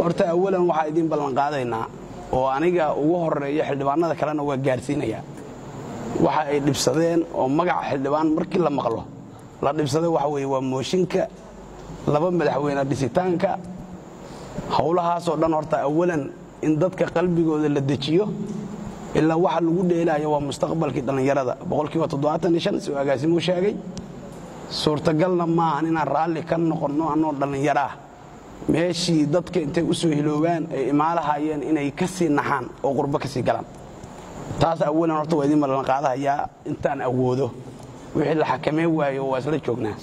horta awalan waxaa idiin ballanqaadaynaa oo aniga ugu horeeya xildhibaanada kalena waa gaarsiinayaa waxa ay dhibsadeen oo magaca xildhibaan markii la maqlo la dhibsaday waxa weeye waa mooshinka laba madaxweyne dhisitaanka howlahaasoo dhan horta awalan in dadka qalbigooda la dejiyo ilaa waxa lagu dheelaayo waa mustaqbalkii dhallinyarada boqolkiiba si agaasimuu sheegay suurtagalna maahan inaan raalli ka noqonno annoo dhallinyaro ah meeshii dadka intay u soo hiloobaan ay imaalahayeen inay ka sii naxaan oo qurbo ka sii galaan taas awalan horta waa idiin ballanqaadahayaa intaan awoodo wixii la xakameyn waayo waa isla joognaa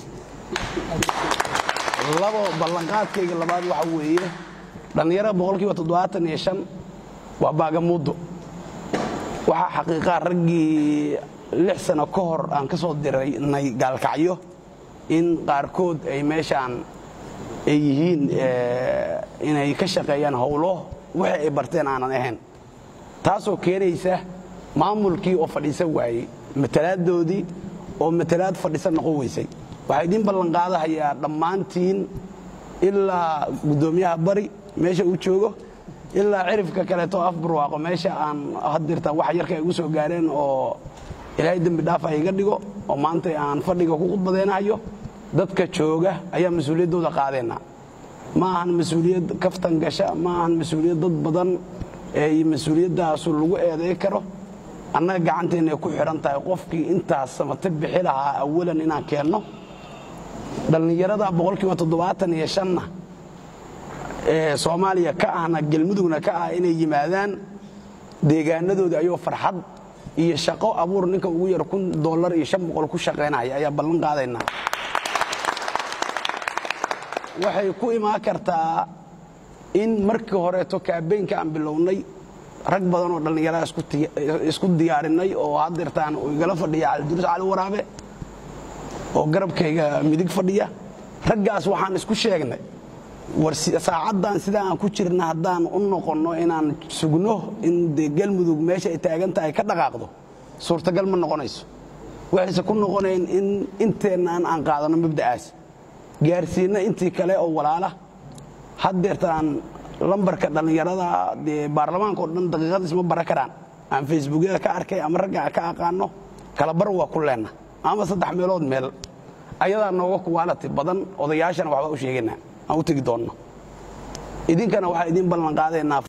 labo ballanqaadkayga labaad waxa weeye dhallinyarada boqolkiiba toddobaatan iyo shan waa baagamuuddo waxaa xaqiiqaa raggii lix sano ka hor aan ka soo diraynay gaalkacyo in qaarkood ay meeshaan ay yihiin inay ka shaqeeyaan howlo wixii ay barteen aanan ahayn taasoo keenaysa maamulkii oo fadhiisan waayey matalaadoodii oo matalaad fadhisan noqon weysay waxaa idiin ballanqaadahayaa dhammaantiin ilaa guddoomiyaha bari meesha uu joogo ilaa cirifka kaleeto afbarwaaqo meesha aan hadirtaan wax yarka ay ugu soo gaareen oo ilaahay dembi dhaafa iga dhigo oo maanta aan fadhiga ku khudbadeenayo dadka jooga ayaa mas-uuliyaddooda qaadeenna ma ahan mas-uuliyad kaftan gasha ma ahan mas-uuliyad dad badan ee mas-uuliyaddaasu lagu eeday karo annaga gacanteennay ku xidhan tahay qofkii intaas samate bixi lahaa awalan inaan keenno dhallinyarada boqolkiiba toddobaatan iyo shanna ee soomaaliya ka ahna galmudugna ka ah inay yimaadaan deegaanadooda ayoo farxad iyo shaqo abuur ninka ugu yar kun dollar iyo shan boqol ku shaqaynaya ayaa ballan qaadaynaa waxay ku imaan kartaa in markii horeeto kaabeynka aan bilownay rag badan oo dhallinyarada isku diyaarinay oo hadeertaan uu igala fadhiya caliduruus cali waraabe oo garabkayga midig fadhiya raggaas waxaan isku sheegnay war saacaddan sidaa aan ku jirna haddaan u noqonno inaan sugno in dee galmudug meesha ay taagan tahay ka dhaqaaqdo suurtagal ma noqonayso waxayse ku noqonayn in inteennaan aan qaadanno mabda'aas gaarsiinna intii kale oo walaala haddeertaan lambarka dhallinyarada dee baarlamaanka o dhan daqiiqad isma bara karaan aan facebookyada ka arkay ama ragga ka aqaano kala bar waa ku leenna ama saddex meelood meel ayadaa nooga kuwaalati badan odayaashana waxbaa u sheegaynaa aan u tegi doonno idinkana waxaa idiin ballan qaadaynaa